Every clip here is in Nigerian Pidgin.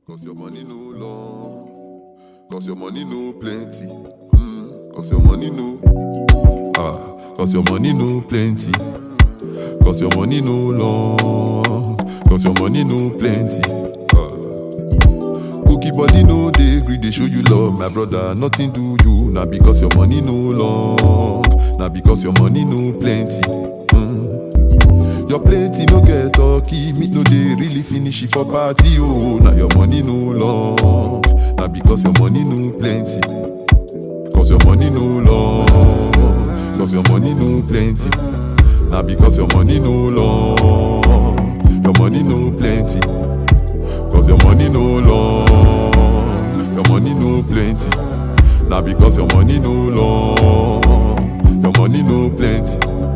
Cause your money no long. Cause your money no plenty. Mm, Cause your money no. Ah, cause your money no plenty. Cause your money no long. Cause your money no plenty. Ah. Cookie body no dey gree dey show you love, my brother. Nothing do you, na because your money no long, na because your money no plenty. Mm. Your plate e no get turkey, meat no dey really finish it for party. Oh, na your money no long, na because your money no plenty. Cause your money no long, cause your money no plenty. Na because your money no long, your money no plenty. Cause your money no long, your money no plenty. Now because your money no long, your money no plenty.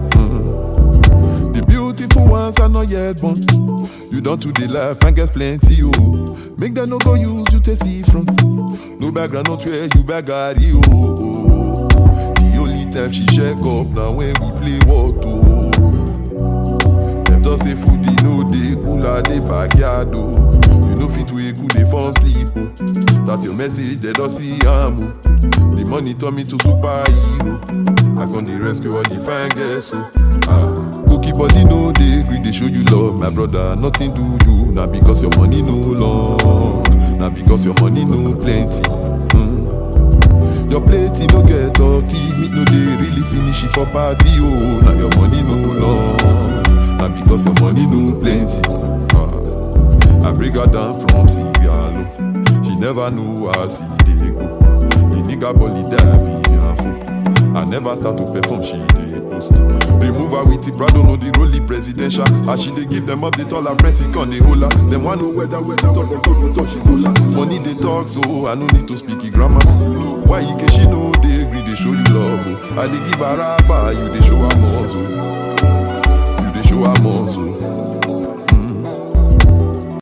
Mm. The beautiful ones are not yet born. You don't do the life and get plenty, oh. Make them no go use you to see front. No background, not where you bagari, oh. The only time she check up now when we play what, oh. Them just say food e no dey cool at the backyard oh. You no fit wake cool dey fall sleep oh. That your message they don't see am oh. The money turn me to superhero. I come dey rescue all the fine girls oh. Ah, cookie body no dey gree dey show you love my brother. Nothing do you na because your money no long, na because your money no plenty. Mm. Your plate e no get turkey, meat no dey really finish it for party oh. Na your money no long, na because your money no plenty. Ah, I bring her down from Sierra Leone. She never know how see dey go. The nigga body die Vivian Fo. I never start to perform, she dey post. Remove her with the Prado, no the rolly presidential. As she dey give them update, all her friends, he can dey hold her. Them want know whether whether talk, them talk, them talk, she know her. Money they talk, so I no need to speak it grammar. Why you can she know they agree, they show you love. Oh. I dey give her rapper, you dey show her muscle.